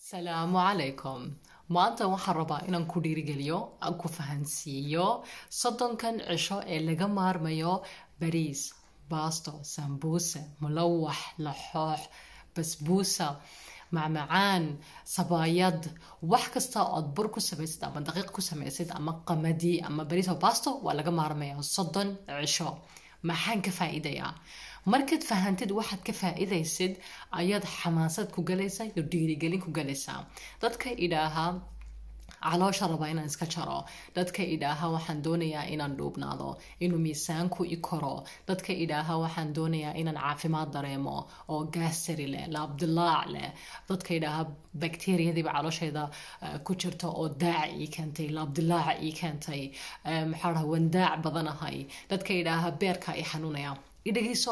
salaamu calaykum maanta waxaan rabaa inaan ku dhiirigeliyo aan ku fahansiiyo soddonkan cisho ee laga maarmayo bariis baasto sambuuse mulawax laxoox basbuusa macmacaan sabaayad wax kasta ood bur ku samaysid ama daqiiq ku samaysid ama qamadi ama bariis oo baasto waa laga maarmaya soddon cisho maxaan ka faa'iidayaa markaad fahantid waxaad ka faa'iidaysid ayaad xamaasad ku galaysaa iyo dhiirigelin ku galaysaa dadka idhaahaa caloosha rabaa inaan iska jaro dadka idhaaha waxaan doonayaa inaan dhuubnaado inuu miisaanku i koro dadka idhaaha waxaan doonayaa inaan caafimaad dareemo oo gaasari leh laabdilaac leh dadka idhaaha bakteriyadiiba calooshayda ku jirta oo daac ii keentay laabdilaaca ii keentay maxaa dhaha wandaac badanahay dadka idhaaha beerka i xanuunaya idhageyso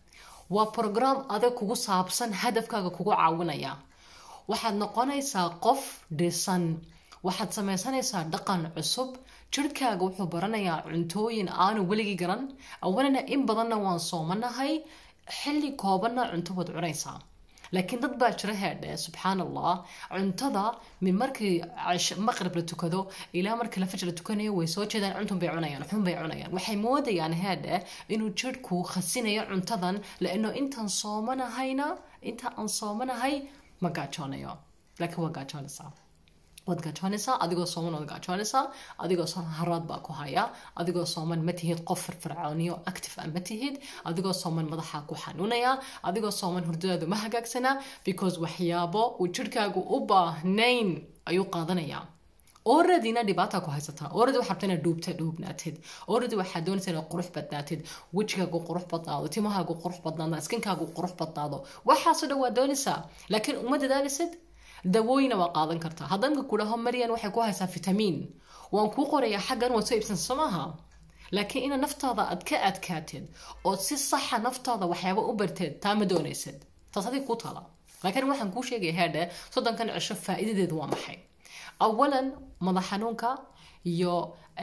waa program adag kugu saabsan hadafkaaga kugu caawinaya waxaad noqonaysaa qof dhisan waxaad samaysanaysaa dhaqan cusub jirhkaaga wuxuu baranayaa cuntooyin aanu weligii garan awalana in badanna waan soomanahay xilli koobanna cunto waad cunaysaa laakiin dad baa jira heedhe subxaan allah cuntada min markii maqrib la tukado ilaa markii la fajr la tukanayo way soo jeedaan cuntun bay cunayaan xun bay cunayaan waxay moodayaan heedhe inuu jirhku khasinayo cuntadan laano intaan soomanahayna inta aan soomanahay ma gaajoonayo laakiin waa gaajoonaysaa waad gaajoonaysaa adigoo sooman waad gaajoonaysaa adigoo sooman haraad baa ku haya adigoo sooman ma tihid qof firfircooniyo active ah ma tihid adigoo sooman madaxaa ku xanuunaya adigoo sooman hurdadaadu ma hagaagsanaa because waxyaabo uu jirhkaagu u baahnayn ayuu qaadanayaa oradina dhibaata ku haysataa oradi waxaa rabta inaad dhuubta dhuubnaatid oradi waxaad doonaysa inaad qurux badnaatid wejigaagu qurux badnaado timahaagu qurux badnaado skinkaagu qurux badnaado waxaasoo dhan waad doonaysaa laakiin uma dadaalisid dawooyina waa qaadan kartaa haddanka ku dhaho maryan waxay ku haysaa fitamiin waan kuu qorayaa xaggan waad soo iibsansa soo maaha laakiin ina naftaada aad ka adkaatid ood si saxa naftaada waxyaaba u barteed taa ma doonaysid taas adig kuu tala laakiin waxaan kuu sheegaya heedhe soddonkan cisho faa'iidadeedu waa maxay awalan madax xanuunka iyo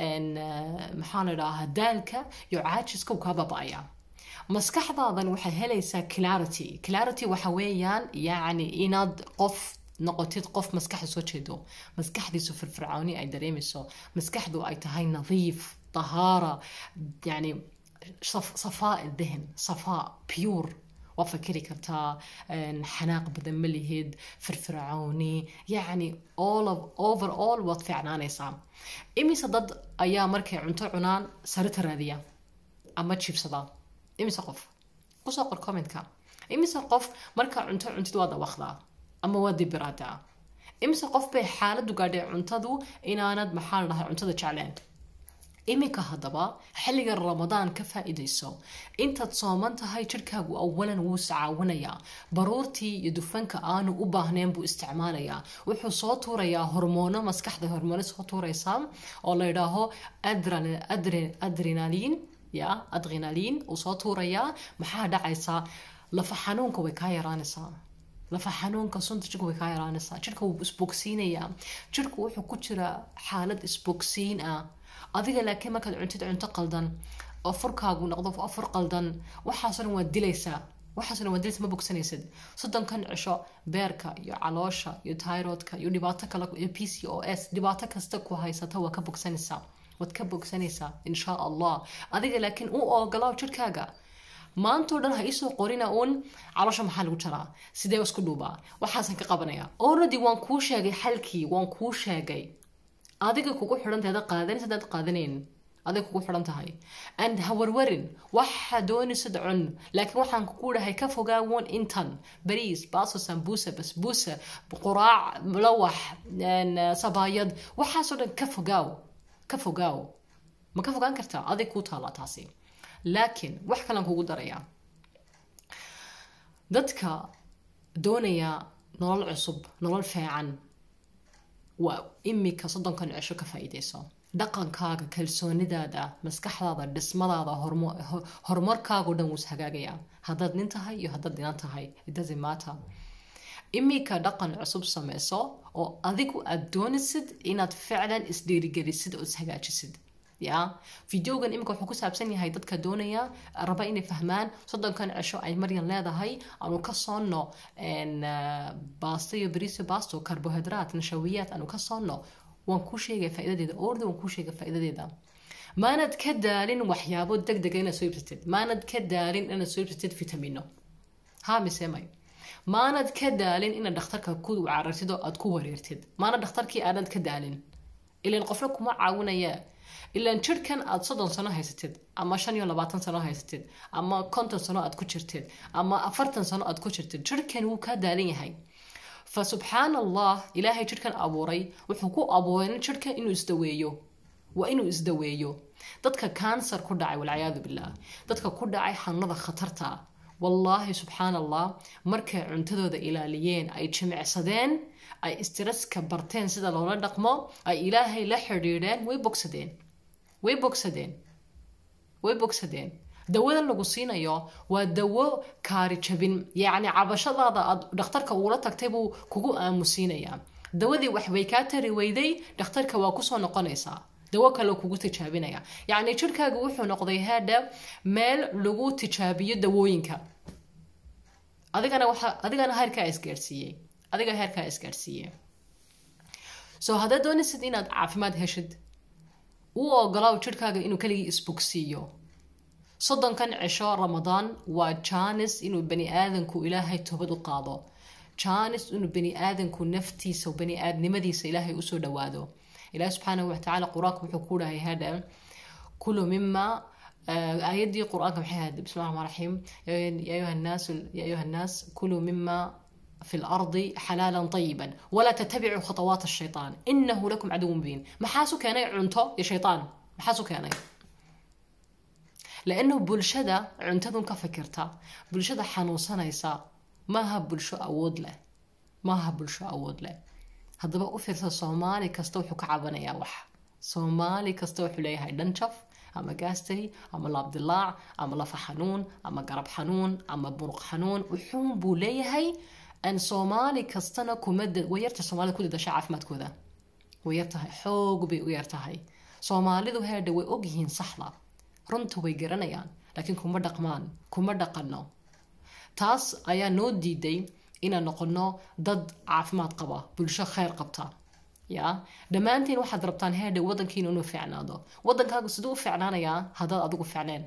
maxaa la idhaahaa daalka iyo caajiska uu kaa baba'aya maskaxdaadan waxay helaysaa clarity clarity waxa weeyaan yacni inaad qof noqotid qof maskaxda soo jeedo maskaxdiisu firfircooni ay dareemayso maskaxdu ay tahay nadiif tahaara yani safaa dehen safaa pure waa fakeri kartaa xanaaq badan ma lihid firfircooni yacni all of over all waad fiicnaanaysaa imise dad ayaa markay cunto cunaan sarita raadiya ama jiibsada imise qof kusoo qor commentka imise qof markaa cunto cuntid waa dawaqdaa ama waa dibiraadaa imise qof bay xaaladu gaadhay cuntadu inaanad maxaa la dhahay cuntada jecleen iminka haddaba xilliga ramadaan ka faa'iidayso intaad sooman tahay jirhkaagu awalan wuu iscaawinayaa baruurtii iyo dufanka aanu u baahnayn buu isticmaalayaa wuxuu soo tuurayaa hormoono maskaxda hormoono soo tuuraysaa oo la yidhaaho adrenaliin ya adrenaliin uu soo tuurayaa maxaa dhacaysaa lafa xanuunka way kaa yaraanaysaa lafa xanuunka sunta jirka way kaa yaraanaysaa jirka wuu isbogsiinayaa jirku wuxuu ku jiraa xaalad isbogsiin ah adiga laakiin markaad cuntid cunto qaldan oo furkaagu noqdo afur qaldan waxaasoo dhan waad dilaysaa waxaasoo dhan waad dilaysa ma bogsanaysid soddonkan cisho beerka iyo caloosha iyo tyrodka iyo dhibaato kale iyo p c o s dhibaato kasta ku haysata waa ka bogsanaysaa waad ka bogsanaysaa insha allah adiga laakiin u ogolaaw jirkaaga maantao dhan ha iisoo qorina uun caloosha maxaa lagu jaraa sidee isku dhuubaa waxaasan ka qabanaya already waan kuu sheegay xalkii waan kuu sheegay adiga kugu xidhantahay hadaad qaadanis hadaad qaadanayn adiga kugu xidhan tahay and ha warwarin waxa doonaysad cun laakiin waxaan kugu dhahay ka fogaawoon intan bariis baaso sambuusa basbuusa quraac mulawax sabaayad waxaasoo dhan ka fogaaw ka fogaaw ma ka fogaan kartaa adig kuu taallaa taasi laakiin wax kalan kugu darayaa dadka doonaya nolol cusub nolol fiican waa imika soddonkan cisho ka faa'iidayso dhaqankaaga kalsoonidaada maskaxdaada dhismadaada horumarkaago dhan wuus hagaagayaa haddaad nin tahay iyo haddaad dinan tahay idazimata imika dhaqan cusub samayso oo adigu aad doonaysid inaad ficlan isdhiirigelisid oo ishagaajisid ya videogan imika wuxuu ku saabsan yahay dadka doonaya raba inay fahmaan soddonkan cisho ay maryan leedahay aanu ka soonno baasto iyo bariisio baasto karbohidraat nashawiyaad aanu ka soonno waan kuu sheegaya faa'iidadeeda orda waan kuu sheegaya faa'iidadeeda maanad ka daalin waxyaabo deg dega inaad soo iibsatid maanad ka daalin inaad soo iibsatid vitamino ha mise may maanad ka daalin inaad dhakhtarka ku carartid oo aad ku wareertid maanad dhakhtarkii aanad ka daalin ilaan qofna kuma caawinaya ilaan jirhkan aad soddon sano haysatid ama shan iyo labaatan sano haysatid ama konton sano aad ku jirtid ama afartan sano aad ku jirtid jirhkan wuu kaa daalan yahay fa subxaan allah ilaahay jirhkan abuuray wuxuu ku abuuray jirhkan inuu isdaweeyo waa inuu isdaweeyo dadka kansar ku dhacay walciyaadu billaah dadka ku dhacay xanuunada khatarta wallaahi subxaan allah markay cuntadooda ilaaliyeen ay jimicsadeen ay istiraska barteen sida loola dhaqmo ay ilaahay la xidhiidheen way bogsadeen way bogsadeen way bogsadeen dawadan lagu siinayo waa dawo kaari jabin yacni cabashadaada aad dhakhtarka uula tagtay buu kugu aamusiinayaa dawadii waxbay kaa tari weyday dhakhtarka waa kusoo noqonaysaa dawo kale kugu tijaabinaya yacni jirhkaaga wuxuu noqday haadha meel lagu tijaabiyo dawooyinka adigana waxa adigana heerkaa isgaarsiiyey adiga heerkaa isgaarsiiye so haddaad doonaysid inaad caafimaad heshid u ogolaaw jirhkaaga inuu keligii isbogsiiyo soddonkan cisho ramadaan waa jaanis inuu bani aadanku ilaahay toobad u qaado jaanis inuu bani aadanku naftiisa bani aadnimadiisa ilaahay usoo dhawaado ilahi subxaanahu watacaala qur-aanka wuxuu ku dhahay hadha kulu mima aayadii qur-aanka maxay ahayd bismi llahi raxmaan raxiim ya ayuha nnaas ya ayuha nnaas kuluu mima في الأرض حلالا طيبا ولا تتبعوا خطوات الشيطان إنه لكم عدو مبين محاسو كان عنتو يا شيطان محاسو كان لأنه بلشدة عنتدون كفكرتا بلشدة حنوصنيسا ما ها بلشو أود له ما ها بلشو أود له haddaba u fiirsa soomaali kasta wuxuu ka cabanayaa wax soomaali kasta wuxuu leeyahay dhanjaf ama gaastay ama laabdilaac ama lafa xanuun ama garab xanuun ama buruq xanuun wuxuun buu leeyahay an soomaali kastana kuma way yarta soomaalida ku dadasha caafimaadkooda way yartahay xoog bay u yartahay soomaalidu heedha way ogyihiin saxda runta way garanayaan laakiin kuma dhaqmaan kuma dhaqanno taas ayaa noo diiday inaan noqono dad caafimaad qaba bulsho kheyr qabta ya dhammaantiin waxaad rabtaan heedha wadankiina inuu fiicnaado wadankaagu siduu u fiicnaanayaa haddaad adigu fiicneen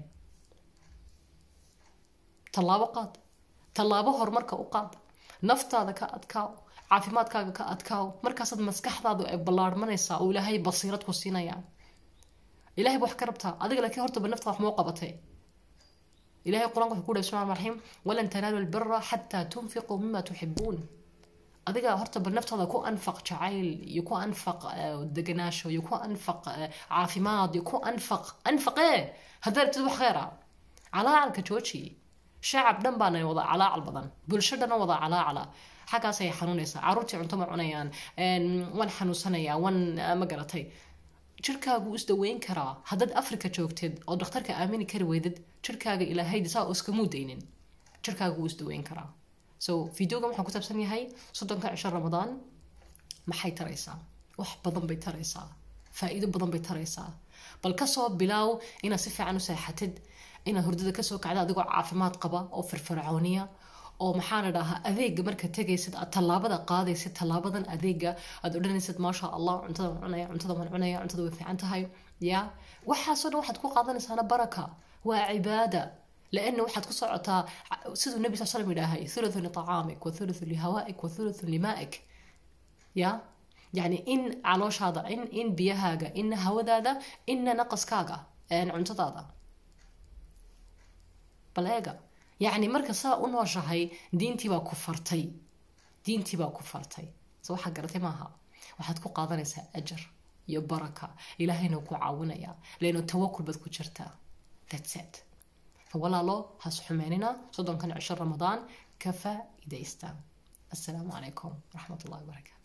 tallaabo qaad tallaabo horumarka u qaad naftaada ka adkaaw caafimaadkaaga ka adkaaw markaasaad maskaxdaadu ay ballaarmanaysaa oo ilaahay basiirad ku siinaya ilahay ba wax ka rabtaa adiga laakiin hortaba naftaada wax moo qabatay ilahay qur-aanka wuxuu ku dhahay bismi raxim walan tanaalu lbira xataa tunfiquu mima tuxibuun adiga horta bal naftaada ku anfaq jacayl iyo ku anfaq deganaasho iyo ku anfaq caafimaad iyo ku anfaq anfaqee haddaa rabtid wax kheyra calaacalka jooji shacab dhan baana wada calaacal badan bulsho dhan wada calaacala xaggaasay xanuunaysaa caruurtii cunto ma cunayaan waan xanuunsanayaa waan ma garatay jirkaagu isdaweyn karaa haddaad africa joogteed oo dhakhtarka aamini kari weydad jirkaaga ilaahay saa iskamuu daynin jirkaagu wuu isdaweyn karaa so videogan waxaa ku saabsan yahay soddonka cisho ramadaan maxay taraysaa wax badan bay taraysaa faa-iido badan bay taraysaa bal kasoo bilaaw inaad si fiican u seexatid inaad hurdada kasoo kacda adigoo caafimaad qaba oo firfircooniya oo maxaa la dhahaa adeega marka tegaysid aad tallaabada qaadaysid tallaabadan adeega aad odhanaysid maasha allah cuntada waan cunaya cuntada waan cunaya cuntada way fiican tahay ya waxaasoo dhan waxaad ku qaadanaysaana baraka waa cibaada لأنه waxaad ku socotaa siduu nabi sal slam yidhaahay thuluthu liطacaamik wa thuluthu lihawaa'ik wa thuluthu limaa'ik ya yani in calooshaada in in biyahaaga ina hawadaada ina naqaskaaga cuntadaada bal eega yacni marka saa u nooshahay diintii baa ku fartay diintii baa ku fartay so waxaa garatay maaha waxaad ku qaadanaysaa ajar iyo baraka ilaahayna ku caawinaya leano tawakul baad ku jirtaa that's it فولاalo has xumeynina soddonkan cisho ramadaan ka faa'iidaysta assalaamu calaykum waraxmat ullahi wabarakaatu